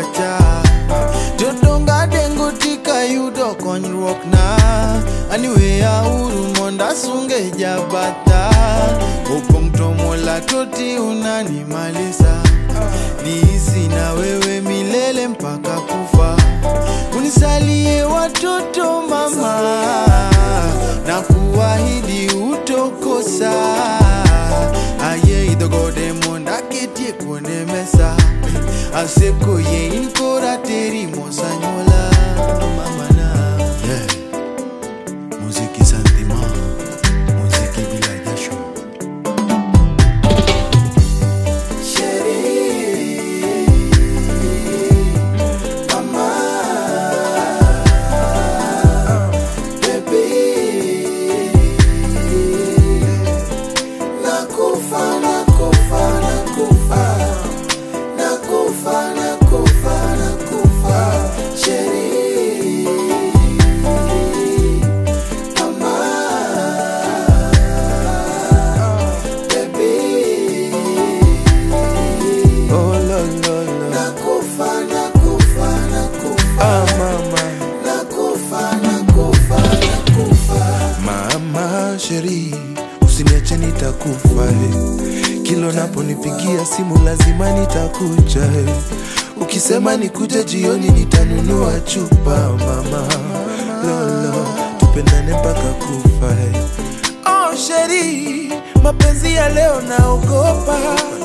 pacha jodonga dengo tika yudo konyruok na aniweya uru monda sunge jabata opong' to mola toti unanimalisa niishi na wewe milele mpaka kufa unisalie watoto mama na kuahidi utokosa aye idhogode monda ketie kuone mesa aseko ye in kora teri mosanyola mamana yeah. muziki santima muziki bila jasho Nakufa, nakufa, nakufa. Nakufa, nakufa, nakufa. Sheri. Mama. Baby. oh, lo, lo, lo. Nakufa, nakufa, nakufa. Ah, mama Nakufa, nakufa, nakufa. Mama sheri, usiniache nitakufa eh. Kila unaponipigia simu lazima nitakuja eh. Ukisema nikuje jioni nitanunua chupa mama lolo, tupendane mpaka kufa eh. Oh sheri, mapenzi ya leo naogopa,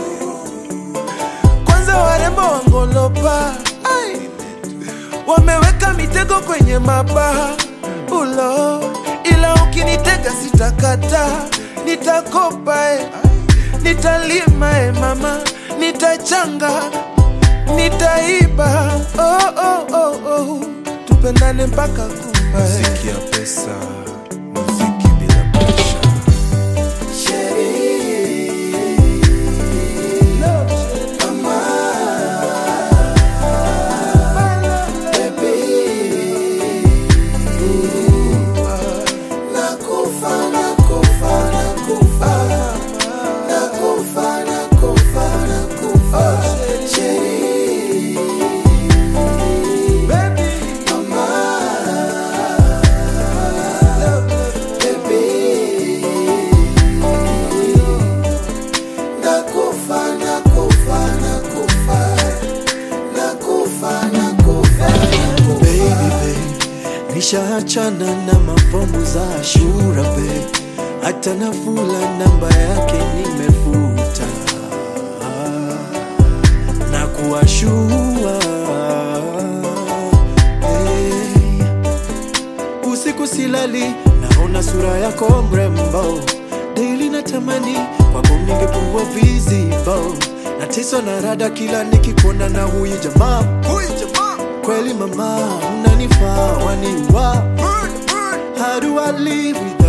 kwanza warembo wangolopa Ai wameweka mitego kwenye mabaha ulo, ila ukinitega sitakata, nitakopa e, nitalima e mama, nitachanga, nitaiba oh, oh, oh, oh. tupendane mpaka kufa e. muziki ya pesa muziki bila presha Nakufa, nakufa, nakufa. Nakufa, nakufa, nakufa. Sheri. Mama. Baby. Nakufa, nakufa, nakufa. Nakufa, nakufa, nakufa. baby babe nishaachana na mapambo za ashura babe hata nafula namba yake nimefuta na kuwashua hey. usiku silali naona sura yako mrembo daily natamani kwako ningekuwa vizibo nateswa na rada kila nikikuona na huyu jamaa huyu jamaa kweli mama unanifaa waniwa how do I live with